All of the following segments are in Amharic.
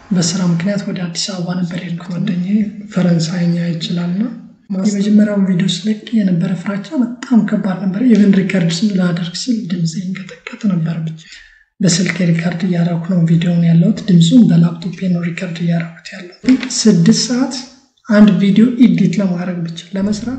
በስራ ምክንያት ወደ አዲስ አበባ ነበር የሄድኩት። ጓደኛዬ ፈረንሳይኛ ይችላል እና የመጀመሪያውን ቪዲዮ ስለቅ የነበረ ፍራቻ በጣም ከባድ ነበር። ኢቨን ሪከርድ ላደርግ ስል ድምፅ ይንቀጠቀጥ ነበር። በስልክ ሪከርድ እያደረኩ ነው ቪዲዮን ያለሁት። ድምፁን በላፕቶፕ ነው ሪከርድ እያደረኩት ያለው። ስድስት ሰዓት አንድ ቪዲዮ ኢዲት ለማድረግ ብቻ ለመስራት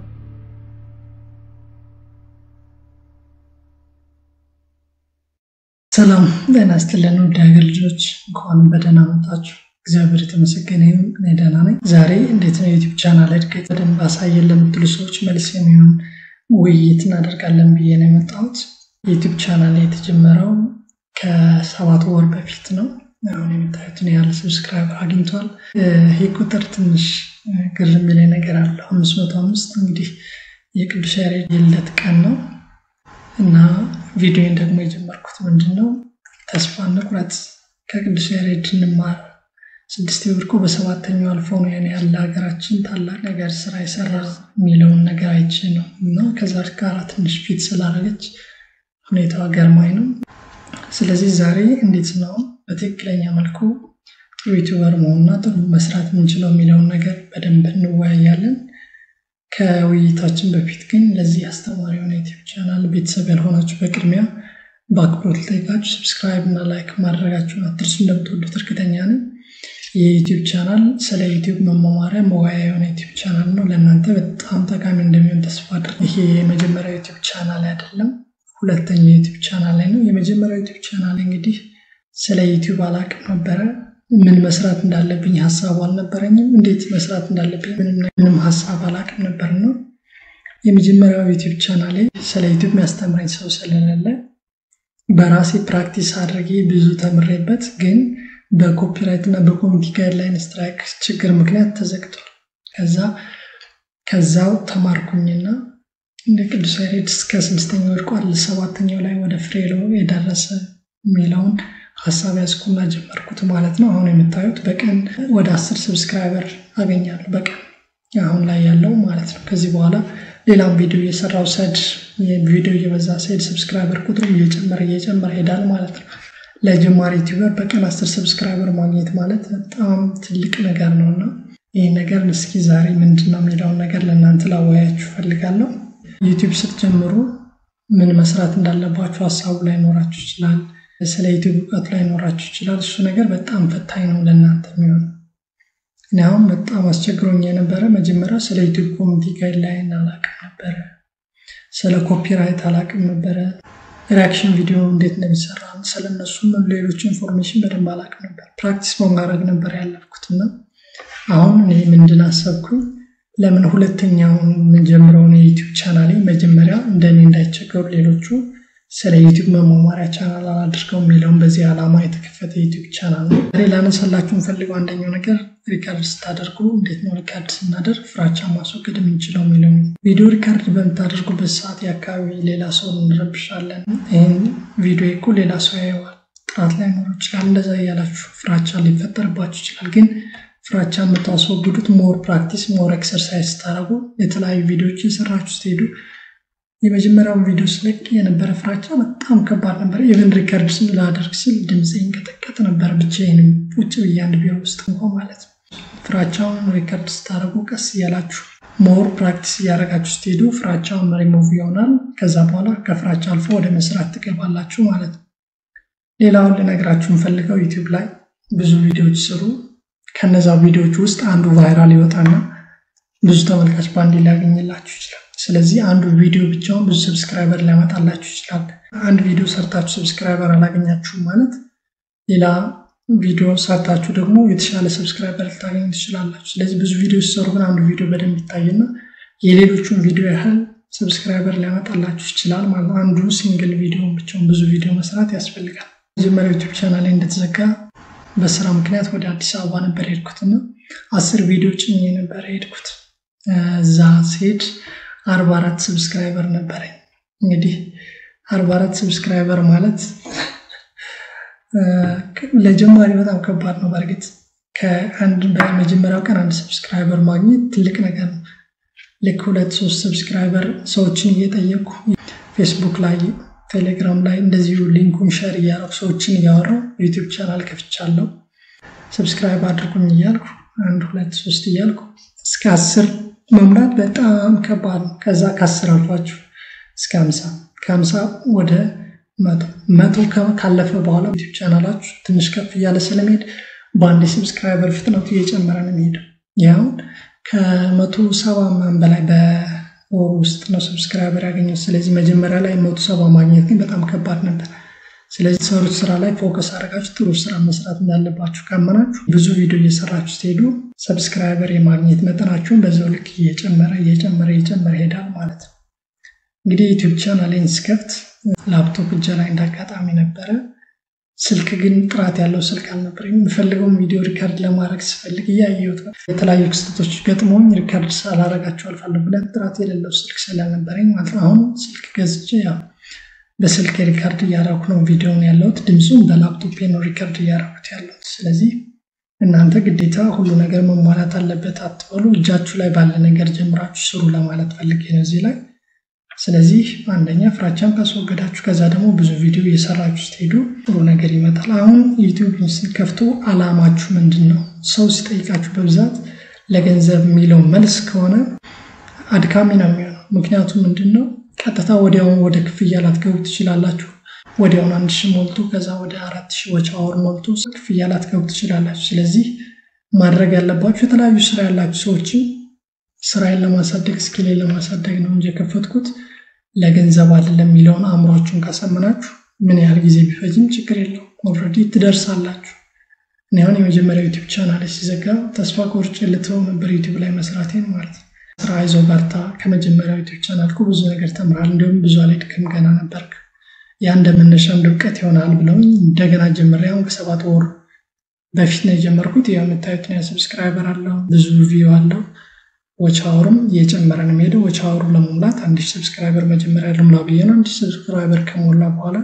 ሰላም ጤና ይስጥልን ውድ ሀገር ልጆች እንኳን በደህና መጣችሁ። እግዚአብሔር የተመሰገነ ይሁን። እኔ ደህና ነኝ። ዛሬ እንዴት ነው የዩቲዩብ ቻናል እድገት በደንብ አሳየን ለምትሉ ሰዎች መልስ የሚሆን ውይይት እናደርጋለን ብዬ ነው የመጣሁት። የዩቲዩብ ቻናል የተጀመረው ከሰባት ወር በፊት ነው። አሁን የምታዩትን ያህል ሰብስክራይበር አግኝቷል። ይህ ቁጥር ትንሽ ግር የሚለኝ ነገር አለው። አምስት መቶ አምስት እንግዲህ የቅዱስ ያሬድ የልደት ቀን ነው እና ቪዲዮን ደግሞ የጀመርኩት ምንድን ነው ተስፋ እንቁረጥ ከቅዱስ ያሬድ እንማር ስድስት ወድቆ በሰባተኛው አልፎ ነው ያን ያህል ለሀገራችን ታላቅ ነገር ስራ የሰራ የሚለውን ነገር አይቼ ነው እና ከዛ ጋር ትንሽ ፊት ስላደረገች ሁኔታዋ ገርማኝ ነው። ስለዚህ ዛሬ እንዴት ነው በትክክለኛ መልኩ ጥሩ ዩቲዩበር መሆንና ጥሩ መስራት የምንችለው የሚለውን ነገር በደንብ እንወያያለን። ከውይይታችን በፊት ግን ለዚህ አስተማሪ የሆነ ዩቲዩብ ቻናል ቤተሰብ ያልሆናችሁ በቅድሚያ በአክብሮት ልጠይቃችሁ ሰብስክራይብ እና ላይክ ማድረጋችሁን አትርሱ። እንደምትወዱት እርግጠኛ ነኝ። የዩቲዩብ ቻናል ስለ ዩቲዩብ መማማሪያ መወያ የሆነ ዩቲዩብ ቻናል ነው። ለእናንተ በጣም ጠቃሚ እንደሚሆን ተስፋ አድርግ። ይሄ የመጀመሪያ ዩቲዩብ ቻናል አይደለም፣ ሁለተኛ ዩቲዩብ ቻናል ላይ ነው። የመጀመሪያ ዩቲዩብ ቻናል እንግዲህ ስለ ዩቲዩብ አላቅም ነበረ። ምን መስራት እንዳለብኝ ሀሳቡ አልነበረኝም። እንዴት መስራት እንዳለብኝ ምንም ሀሳብ አላቅም ነበር ነው። የመጀመሪያው ዩቲዩብ ቻናሌ ስለ ዩቲዩብ የሚያስተምረኝ ሰው ስለሌለ በራሴ ፕራክቲስ አድርጌ ብዙ ተምሬበት ግን በኮፒራይት እና በኮሚኒቲ ጋይድላይን ስትራይክ ችግር ምክንያት ተዘግቷል። ከዛ ከዛው ተማርኩኝና እንደ ቅዱስ ያሬድ እስከ ስድስተኛው ወድቋል ሰባተኛው ላይ ወደ ፍሬሎ የደረሰ የሚለውን ሀሳብ ያዝኩና ጀመርኩት ማለት ነው። አሁን የምታዩት በቀን ወደ አስር ሰብስክራይበር አገኛለሁ በቀን አሁን ላይ ያለው ማለት ነው። ከዚህ በኋላ ሌላም ቪዲዮ እየሰራው ሰድ ቪዲዮ እየበዛ ሰድ ሰብስክራይበር ቁጥሩ እየጨመረ እየጨመረ ሄዳል ማለት ነው። ለጀማሪ ዩቲዩበር በቀን አስር ሰብስክራይበር ማግኘት ማለት በጣም ትልቅ ነገር ነው እና ይህ ነገር እስኪ ዛሬ ምንድን ነው የሚለውን ነገር ለእናንተ ላወያችሁ ፈልጋለሁ። ዩቲዩብ ስትጀምሩ ምን መስራት እንዳለባችሁ ሀሳቡ ላይ ኖራችሁ ይችላል። ስለ ዩቲዩብ እውቀቱ ላይ ኖራችሁ ይችላል። እሱ ነገር በጣም ፈታኝ ነው ለእናንተ የሚሆነው። እኔ አሁን በጣም አስቸግሮኝ የነበረ መጀመሪያ ስለ ዩቲዩብ ኮሚኒቲ ጋይድላይን አላቅም ነበረ። ስለ ኮፒራይት አላቅም ነበረ። ሪያክሽን ቪዲዮ እንዴት እንደሚሰራ ስለነሱም ሌሎች ኢንፎርሜሽን በደንብ አላቅም ነበር። ፕራክቲስ በማድረግ ነበር ያለፍኩትና አሁን እኔ ምንድን አሰብኩኝ ለምን ሁለተኛውን የምንጀምረውን የዩቲዩብ ቻናሌ መጀመሪያ እንደኔ እንዳይቸገሩ ሌሎቹ ስለ ዩቲዩብ መማማሪያ ቻናል አላድርገው የሚለውን በዚህ ዓላማ የተከፈተ ዩቲዩብ ቻናል ነው። ዛሬ ላነሳላችሁ የምፈልገው አንደኛው ነገር ሪካርድ ስታደርጉ እንዴት ነው ሪካርድ ስናደርግ ፍራቻ ማስወገድ የምንችለው የሚለው ነው። ቪዲዮ ሪካርድ በምታደርጉበት ሰዓት የአካባቢ ሌላ ሰው እንረብሻለን። ይህን ቪዲዮ እኮ ሌላ ሰው ያየዋል፣ ጥራት ላይኖር ይችላል። እንደዛ እያላችሁ ፍራቻ ሊፈጠርባችሁ ይችላል። ግን ፍራቻ የምታስወግዱት ሞር ፕራክቲስ ሞር ኤክሰርሳይዝ ስታደርጉ የተለያዩ ቪዲዮዎች የሰራችሁ ስትሄዱ የመጀመሪያውን ቪዲዮ ስለቅ የነበረ ፍራቻ በጣም ከባድ ነበር። ኢቨን ሪከርድ ላደርግ ስል ድምፅ ይንቀጠቀጥ ነበር፣ ብቻዬንም ቁጭ ብዬ አንድ ቢሮ ውስጥ እንኳ ማለት ነው። ፍራቻውን ሪከርድ ስታደርጉ ቀስ እያላችሁ ሞር ፕራክቲስ እያደረጋችሁ ስትሄዱ ፍራቻውን ሪሞቭ ይሆናል። ከዛ በኋላ ከፍራቻ አልፎ ወደ መስራት ትገባላችሁ ማለት ነው። ሌላውን ልነግራችሁ የምፈልገው ዩቲዩብ ላይ ብዙ ቪዲዮዎች ስሩ። ከነዛ ቪዲዮዎች ውስጥ አንዱ ቫይራል ይወጣና ብዙ ተመልካች በአንዴ ሊያገኝላችሁ ይችላል። ስለዚህ አንዱ ቪዲዮ ብቻውን ብዙ ሰብስክራይበር ሊያመጣላችሁ ይችላል። አንድ ቪዲዮ ሰርታችሁ ሰብስክራይበር አላገኛችሁም ማለት ሌላ ቪዲዮ ሰርታችሁ ደግሞ የተሻለ ሰብስክራይበር ልታገኙ ትችላላችሁ። ስለዚህ ብዙ ቪዲዮ ሲሰሩ ግን አንዱ ቪዲዮ በደንብ ይታይና የሌሎቹን ቪዲዮ ያህል ሰብስክራይበር ሊያመጣላችሁ ይችላል ማለት ነው። አንዱ ሲንግል ቪዲዮ ብቻውን ብዙ ቪዲዮ መስራት ያስፈልጋል። መጀመሪያ ዩቲዩብ ቻናል እንደተዘጋ በስራ ምክንያት ወደ አዲስ አበባ ነበር የሄድኩትና አስር ቪዲዮ ጭኜ ነበር የሄድኩት። እዛ ስሄድ አርባ አራት ሰብስክራይበር ነበረኝ። እንግዲህ አርባ አራት ሰብስክራይበር ማለት ለጀማሪ በጣም ከባድ ነው። በእርግጥ ከአንድ በመጀመሪያው ቀን አንድ ሰብስክራይበር ማግኘት ትልቅ ነገር ነው። ልክ ሁለት ሶስት ሰብስክራይበር ሰዎችን እየጠየቁ ፌስቡክ ላይ፣ ቴሌግራም ላይ እንደዚሁ ሊንኩን ሸር እያደረጉ ሰዎችን እያወራው ዩቲዩብ ቻናል ከፍቻለሁ። ሰብስክራይብ አድርጉኝ እያልኩ አንድ ሁለት ሶስት እያልኩ እስከ አስር መሙላት በጣም ከባድ ነው። ከዛ ከአስር አልፏችሁ እስከ ሀምሳ ከሀምሳ ወደ መቶ መቶ ካለፈ በኋላ ዩቲዩብ ቻናላችሁ ትንሽ ከፍ እያለ ስለሚሄድ በአንድ የሰብስክራይበር ፍጥነቱ እየጨመረ ነው የሚሄደው። ያሁን ከመቶ ሰባ ምናምን በላይ በወሩ ውስጥ ነው ሰብስክራይበር ያገኘው። ስለዚህ መጀመሪያ ላይ መቶ ሰባ ማግኘት ግን በጣም ከባድ ነበር። ስለዚህ ሰሩት ስራ ላይ ፎከስ አድርጋችሁ ጥሩ ስራ መስራት እንዳለባችሁ ካመናችሁ ብዙ ቪዲዮ እየሰራችሁ ስትሄዱ ሰብስክራይበር የማግኘት መጠናችሁን በዛው ልክ እየጨመረ እየጨመረ እየጨመረ ይሄዳል ማለት ነው። እንግዲህ ዩቲዩብ ቻናሌን ስከፍት ላፕቶፕ እጄ ላይ እንዳጋጣሚ ነበረ። ስልክ ግን ጥራት ያለው ስልክ አልነበረኝ። የምፈልገውን ቪዲዮ ሪካርድ ለማድረግ ስፈልግ እያየሁት የተለያዩ ክስተቶች ገጥሞኝ ሪካርድ ሳላረጋቸው አልፋለሁ ብለን ጥራት የሌለው ስልክ ስላልነበረኝ ማለት ነው። አሁን ስልክ ገዝቼ ያው በስልክ ሪካርድ እያደረኩ ነው ቪዲዮውን ያለሁት። ድምፁን በላፕቶፕ ነው ሪካርድ እያደረኩት ያለሁት። ስለዚህ እናንተ ግዴታ ሁሉ ነገር መሟላት አለበት አትበሉ። እጃችሁ ላይ ባለ ነገር ጀምራችሁ ስሩ ለማለት ፈልጌ ነው እዚህ ላይ። ስለዚህ አንደኛ ፍራቻን ካስወገዳችሁ፣ ከዛ ደግሞ ብዙ ቪዲዮ እየሰራችሁ ስትሄዱ ጥሩ ነገር ይመጣል። አሁን ዩቲዩብ ስትከፍቱ አላማችሁ ምንድን ነው? ሰው ሲጠይቃችሁ በብዛት ለገንዘብ የሚለው መልስ ከሆነ አድካሚ ነው የሚሆነው። ምክንያቱም ምንድን ነው ቀጥታ ወዲያውን ወደ ክፍያ ላትገቡ ትችላላችሁ። ወዲያውን አንድ ሺህ ሞልቶ ከዛ ወደ አራት ሺህ ወጪ አወር ሞልቶ ክፍያ ላትገቡ ትችላላችሁ። ስለዚህ ማድረግ ያለባችሁ የተለያዩ ስራ ያላችሁ ሰዎችን ስራዬን ለማሳደግ ስኪሌን ለማሳደግ ነው እንጂ የከፈትኩት ለገንዘብ አይደለም የሚለውን አእምሯችሁን ካሰመናችሁ ምን ያህል ጊዜ ቢፈጅም ችግር የለውም። ኦልሬዲ ትደርሳላችሁ። እኔ አሁን የመጀመሪያ ዩቲዩብ ቻናል ሲዘጋ ተስፋ ቆርጬ ልተው ነበር ዩቲዩብ ላይ መስራቴን ማለት ነው። ስራ ይዞ በርታ፣ ከመጀመሪያው ዩቲዩብ ቻናል እኮ ብዙ ነገር ተምራል፣ እንዲሁም ብዙ አልሄድክም ገና ነበርክ፣ ያ እንደ መነሻ እንደ እውቀት ይሆናል ብለውኝ እንደገና ጀምሬ አሁን ከሰባት ወር በፊት ነው የጀመርኩት። ያው የምታዩት ሰብስክራይበር አለው፣ ብዙ ቪው አለው ዎች አወሩም እየጨመረ ነው የሚሄደው። ዎች አወሩ ለመሙላት አንድ ሺህ ሰብስክራይበር መጀመሪያ ልሙላ ብዬ ነው። አንድ ሺህ ሰብስክራይበር ከሞላ በኋላ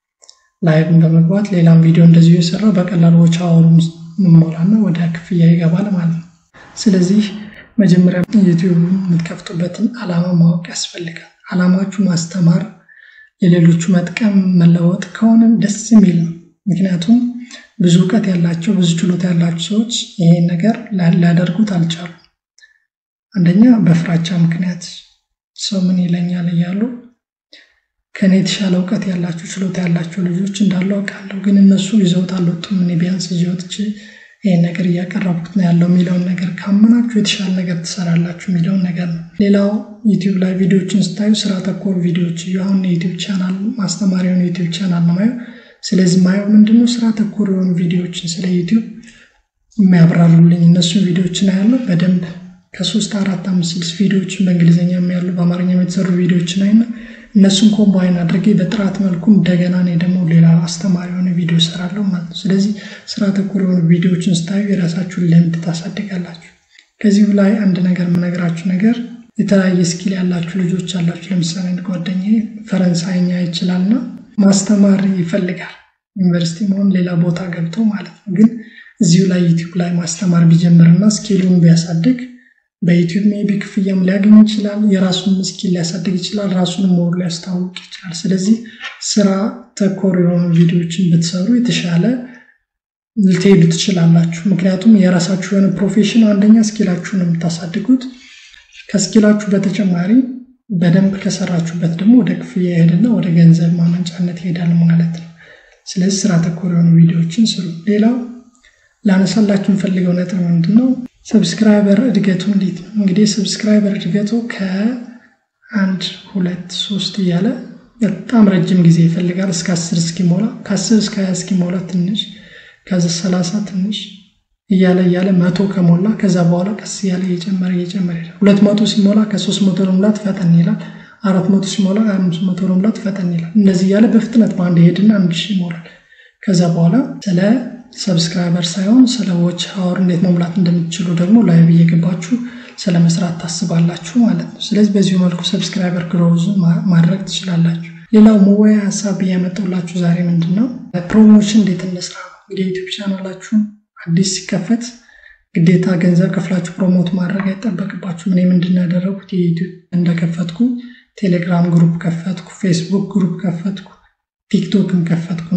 ላይቭን በመግባት ሌላም ቪዲዮ እንደዚሁ የሰራው በቀላሉ ዎች አወሩን እንሞላና ወደ ክፍያ ይገባል ማለት ነው። ስለዚህ መጀመሪያ ዩቲዩብ የምትከፍቱበትን ዓላማ ማወቅ ያስፈልጋል። ዓላማችሁ ማስተማር፣ የሌሎቹ መጥቀም፣ መለወጥ ከሆነ ደስ የሚል ነው። ምክንያቱም ብዙ እውቀት ያላቸው ብዙ ችሎታ ያላቸው ሰዎች ይሄን ነገር ሊያደርጉት አልቻሉ። አንደኛ በፍራቻ ምክንያት ሰው ምን ይለኛል እያሉ ከእኔ የተሻለ እውቀት ያላቸው ችሎታ ያላቸው ልጆች እንዳሉ አውቃለሁ። ግን እነሱ ይዘውት አልወጡም። እኔ ቢያንስ ይዘውት ይህን ነገር እያቀረብኩት ነው ያለው የሚለውን ነገር ካመናችሁ የተሻለ ነገር ትሰራላችሁ የሚለውን ነገር ነው። ሌላው ዩቲዩብ ላይ ቪዲዮዎችን ስታዩ ስራ ተኮር ቪዲዮዎች እዩ። አሁን የዩቲዩብ ቻናል ማስተማሪ የሆነ ዩቲዩብ ቻናል ነው ማየው። ስለዚህ ማየው ምንድነው ስራ ተኮር የሆኑ ቪዲዮዎችን ስለ ዩቲዩብ የሚያብራሩልኝ እነሱን ቪዲዮዎችን አያለው በደንብ ከሶስት አራት አምስት ስድስት ቪዲዮዎችን በእንግሊዝኛ ያሉ በአማርኛ የተሰሩ ቪዲዮዎችን አይና እነሱን ኮምባይን አድርጌ በጥራት መልኩ እንደገና እኔ ደግሞ ሌላ አስተማሪ የሆነ ቪዲዮ እሰራለሁ ማለት ነው። ስለዚህ ስራ ተኮር የሆኑ ቪዲዮዎችን ስታዩ የራሳችሁን ልምድ ታሳድጋላችሁ። ከዚሁ ላይ አንድ ነገር የምነግራችሁ ነገር የተለያየ ስኪል ያላችሁ ልጆች አላችሁ። ለምሳሌ አንድ ጓደኛዬ ፈረንሳይኛ ይችላልና ማስተማር ይፈልጋል። ዩኒቨርሲቲ መሆን ሌላ ቦታ ገብቶ ማለት ነው። ግን እዚሁ ላይ ዩቲዩብ ላይ ማስተማር ቢጀምርና ስኪሉን ቢያሳድግ በዩቲዩብ ሜቢ ክፍያም ሊያገኝ ይችላል። የራሱን ስኪል ሊያሳድግ ይችላል። ራሱንም ሞር ሊያስተዋውቅ ይችላል። ስለዚህ ስራ ተኮር የሆኑ ቪዲዮዎችን ብትሰሩ የተሻለ ልትሄዱ ትችላላችሁ። ምክንያቱም የራሳችሁ የሆነ ፕሮፌሽን አንደኛ ስኪላችሁን የምታሳድጉት ከስኪላችሁ በተጨማሪ በደንብ ከሰራችሁበት ደግሞ ወደ ክፍያ ይሄድና ወደ ገንዘብ ማመንጫነት ይሄዳል ማለት ነው። ስለዚህ ስራ ተኮር የሆኑ ቪዲዮዎችን ስሩ። ሌላው ላነሳላችሁ የምፈልገው ነጥብ ምንድን ነው? ሰብስክራይበር እድገቱ እንዴት ነው? እንግዲህ ሰብስክራይበር እድገቱ ከአንድ ሁለት ሶስት እያለ በጣም ረጅም ጊዜ ይፈልጋል። እስከ አስር እስኪሞላ ከአስር እስከ ሀያ እስኪሞላ ትንሽ ከዚ ሰላሳ ትንሽ እያለ እያለ መቶ ከሞላ ከዛ በኋላ ቀስ እያለ እየጨመረ እየጨመረ ይላል። ሁለት መቶ ሲሞላ ከሶስት መቶ ለሙላት ፈጠን ይላል። አራት መቶ ሲሞላ አምስት መቶ ለሙላት ፈጠን ይላል። እንደዚህ እያለ በፍጥነት በአንድ ሄድና አንድ ሺህ ይሞላል። ከዛ በኋላ ስለ ሰብስክራይበር ሳይሆን ስለ ዎች አወር እንዴት መሙላት እንደምትችሉ ደግሞ ላይቭ እየገባችሁ ስለ መስራት ታስባላችሁ ማለት ነው። ስለዚህ በዚሁ መልኩ ሰብስክራይበር ግሮዝ ማድረግ ትችላላችሁ። ሌላው መወያ ሀሳብ እያመጣሁላችሁ ዛሬ ምንድን ነው ፕሮሞሽን እንዴት እንስራ ነው። እንግዲህ ዩቲዩብ ቻናላችሁን አዲስ ሲከፈት ግዴታ ገንዘብ ከፍላችሁ ፕሮሞት ማድረግ አይጠበቅባችሁም። እኔ ምንድን ነው ያደረጉት የዩቲዩብ እንደከፈትኩ ቴሌግራም ግሩፕ ከፈትኩ፣ ፌስቡክ ግሩፕ ከፈትኩ፣ ቲክቶክን ከፈትኩና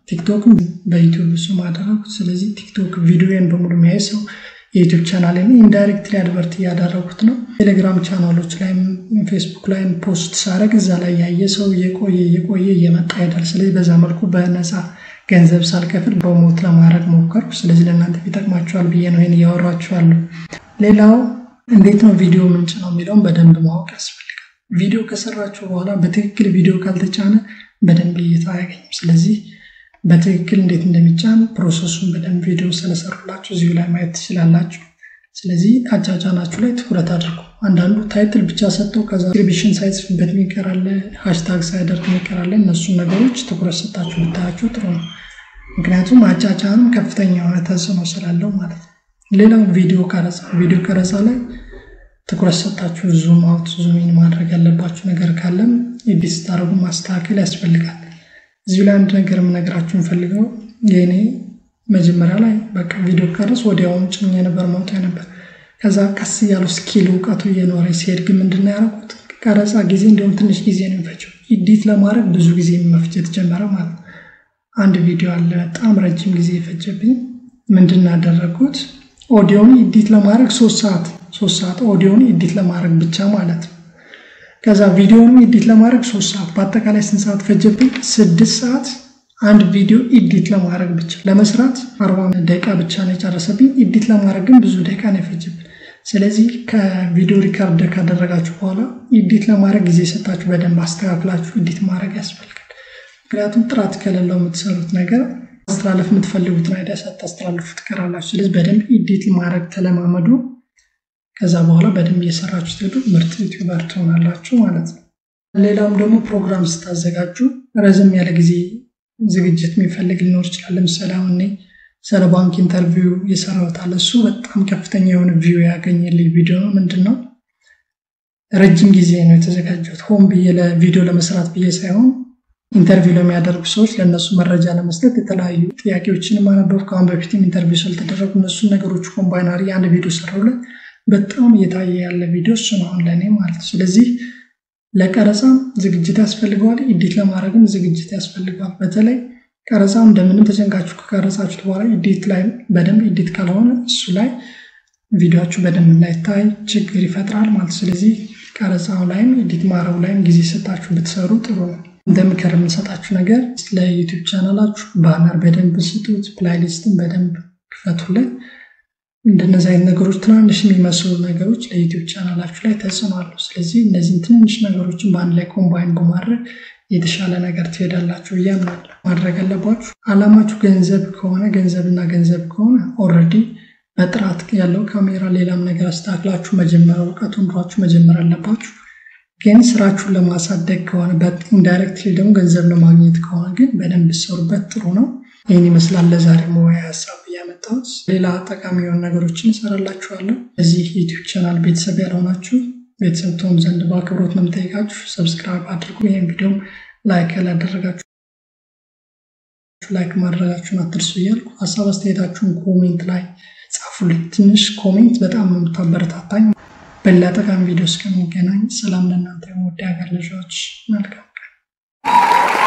ቲክቶክም በዩቲዩብ ስም አደረጉት። ስለዚህ ቲክቶክ ቪዲዮን በሙሉ የሚያይ ሰው የዩቲዩብ ቻናልን ኢንዳይሬክትሊ አድቨርት እያደረጉት ነው። ቴሌግራም ቻናሎች ላይም ፌስቡክ ላይም ፖስት ሳደርግ እዛ ላይ ያየ ሰው እየቆየ እየቆየ እየመጣ ይሄዳል። ስለዚህ በዛ መልኩ በነፃ ገንዘብ ሳልከፍል በሞት ለማድረግ ሞከርኩ። ስለዚህ ለእናንተ ይጠቅማችኋል ብዬ ነው ይህን እያወራችኋለሁ። ሌላው እንዴት ነው ቪዲዮ ምንጭ ነው የሚለውን በደንብ ማወቅ ያስፈልጋል። ቪዲዮ ከሰራችሁ በኋላ በትክክል ቪዲዮ ካልተጫነ በደንብ እይታ አያገኝም። ስለዚህ በትክክል እንዴት እንደሚጫን ፕሮሰሱን በደንብ ቪዲዮ ስለሰሩላችሁ እዚሁ ላይ ማየት ትችላላችሁ። ስለዚህ አጫጫናችሁ ላይ ትኩረት አድርጉ። አንዳንዱ ታይትል ብቻ ሰጥተው ከዛ ዲስክሪፕሽን ሳይጽፍበት የሚቀራለ ሃሽታግ ሳያደርግ የሚቀራለ እነሱን ነገሮች ትኩረት ሰጣችሁ ብታያቸው ጥሩ ነው። ምክንያቱም አጫጫንም ከፍተኛ የሆነ ተጽዕኖ ስላለው ማለት ነው። ሌላው ቪዲዮ ቀረጻ፣ ቪዲዮ ቀረጻ ላይ ትኩረት ሰጣችሁ ዙም አውት ዙም ኢን ማድረግ ያለባችሁ ነገር ካለም ኤዲት ስታደርጉ ማስተካከል ያስፈልጋል። እዚሁ ላይ አንድ ነገር የምነግራችሁ የምፈልገው የእኔ መጀመሪያ ላይ በቃ ቪዲዮ ቀረጽ ወዲያውኑ ጭኜ ነበር ማውጣ ነበር። ከዛ ቀስ እያሉ ስኪል እውቀቱ እየኖረ ሲሄድ ግን ምንድን ያደረኩት ቀረጻ ጊዜ እንዲሁም ትንሽ ጊዜ ነው የሚፈጀው። ኢዲት ለማድረግ ብዙ ጊዜ መፍጀት ጀመረ ማለት ነው። አንድ ቪዲዮ አለ በጣም ረጅም ጊዜ የፈጀብኝ። ምንድን ያደረግኩት ኦዲዮን ኢዲት ለማድረግ ሶስት ሰዓት ሶስት ሰዓት ኦዲዮን ኢዲት ለማድረግ ብቻ ማለት ነው። ከዛ ቪዲዮንም ኢዲት ለማድረግ ሶስት ሰዓት በአጠቃላይ ስንት ሰዓት ፈጀብኝ? ስድስት ሰዓት አንድ ቪዲዮ ኢዲት ለማድረግ ብቻ ለመስራት አርባ ደቂቃ ብቻ ነው የጨረሰብኝ። ኢዲት ለማድረግ ግን ብዙ ደቂቃ ነው የፈጀብኝ። ስለዚህ ከቪዲዮ ሪካርድ ካደረጋችሁ በኋላ ኢዲት ለማድረግ ጊዜ ሰጣችሁ በደንብ አስተካክላችሁ ኢዲት ማድረግ ያስፈልጋል። ምክንያቱም ጥራት ከሌለው የምትሰሩት ነገር ማስተላለፍ የምትፈልጉትን አይዲያ ሳታስተላልፉ ትቀራላችሁ። ስለዚህ በደንብ ኢዲት ማድረግ ተለማመዱ። ከዛ በኋላ በደንብ እየሰራችሁ ስትሄዱ ምርጥ ዩቲዩበር ትሆናላችሁ ማለት ነው። ሌላውም ደግሞ ፕሮግራም ስታዘጋጁ ረዘም ያለ ጊዜ ዝግጅት የሚፈልግ ሊኖር ይችላል። ለምሳሌ አሁን እኔ ስለ ባንክ ኢንተርቪው የሰራሁት አለ። እሱ በጣም ከፍተኛ የሆነ ቪው ያገኘልኝ ቪዲዮ ነው። ምንድን ነው ረጅም ጊዜ ነው የተዘጋጀሁት። ሆን ብዬ ለቪዲዮ ለመስራት ብዬ ሳይሆን ኢንተርቪው ለሚያደርጉ ሰዎች ለእነሱ መረጃ ለመስጠት የተለያዩ ጥያቄዎችን ማነበብ ከአሁን በፊትም ኢንተርቪው ስለተደረጉ እነሱን ነገሮች ኮምባይናሪ አንድ ቪዲዮ ሰራሁለት። በጣም እየታየ ያለ ቪዲዮ እሱ ነው አሁን ለእኔ ማለት ነው። ስለዚህ ለቀረጻም ዝግጅት ያስፈልገዋል፣ ኢዲት ለማድረግም ዝግጅት ያስፈልገዋል። በተለይ ቀረጻው እንደምንም ተጨንቃችሁ ከቀረጻችሁት በኋላ ኢዲት ላይ በደንብ ኢዲት ካልሆነ እሱ ላይ ቪዲዮችሁ በደንብ እንዳይታይ ችግር ይፈጥራል ማለት ስለዚህ ቀረጻው ላይም ኢዲት ማድረጉ ላይም ጊዜ ሰጣችሁ ብትሰሩ ጥሩ ነው። እንደ ምክር የምንሰጣችሁ ነገር ለዩቲዩብ ቻናላችሁ ባነር በደንብ ስጡት፣ ፕላይሊስትን በደንብ ክፈቱለት። እንደነዚህ አይነት ነገሮች ትናንሽ የሚመስሉ ነገሮች ለዩቲዩብ ቻናላችሁ ላይ ተጽዕኖ አለው። ስለዚህ እነዚህን ትንንሽ ነገሮችን በአንድ ላይ ኮምባይን በማድረግ የተሻለ ነገር ትሄዳላችሁ ብዬ አምናለሁ። ማድረግ አለባችሁ። አላማችሁ ገንዘብ ከሆነ ገንዘብና ገንዘብ ከሆነ ኦልሬዲ በጥራት ያለው ካሜራ ሌላም ነገር አስተካክላችሁ መጀመር እውቀቱ ኑሯችሁ መጀመር አለባችሁ። ግን ስራችሁን ለማሳደግ ከሆነ ኢንዳይሬክትሊ ደግሞ ገንዘብ ለማግኘት ከሆነ ግን በደንብ ሰሩበት፣ ጥሩ ነው። ይህን ይመስላል ለዛሬ መወያ ሀሳብ ያመጣሁት። ሌላ ጠቃሚ የሆኑ ነገሮችን እሰራላችኋለሁ። እዚህ ዩቲዩብ ቻናል ቤተሰብ ያልሆናችሁ ቤተሰብ ትሆኑ ዘንድ በአክብሮት ነው የምጠይቃችሁ። ሰብስክራይብ አድርጉ። ይህን ቪዲዮም ላይክ ያላደረጋችሁ ላይክ ማድረጋችሁን አትርሱ እያልኩ ሀሳብ አስተያየታችሁን ኮሜንት ላይ ጻፉልኝ። ትንሽ ኮሜንት በጣም ነው የምታበረታታኝ። በሌላ ጠቃሚ ቪዲዮ እስከምንገናኝ ሰላም ለእናንተ የምወድ ሀገር ልጆች፣ መልካም ቀን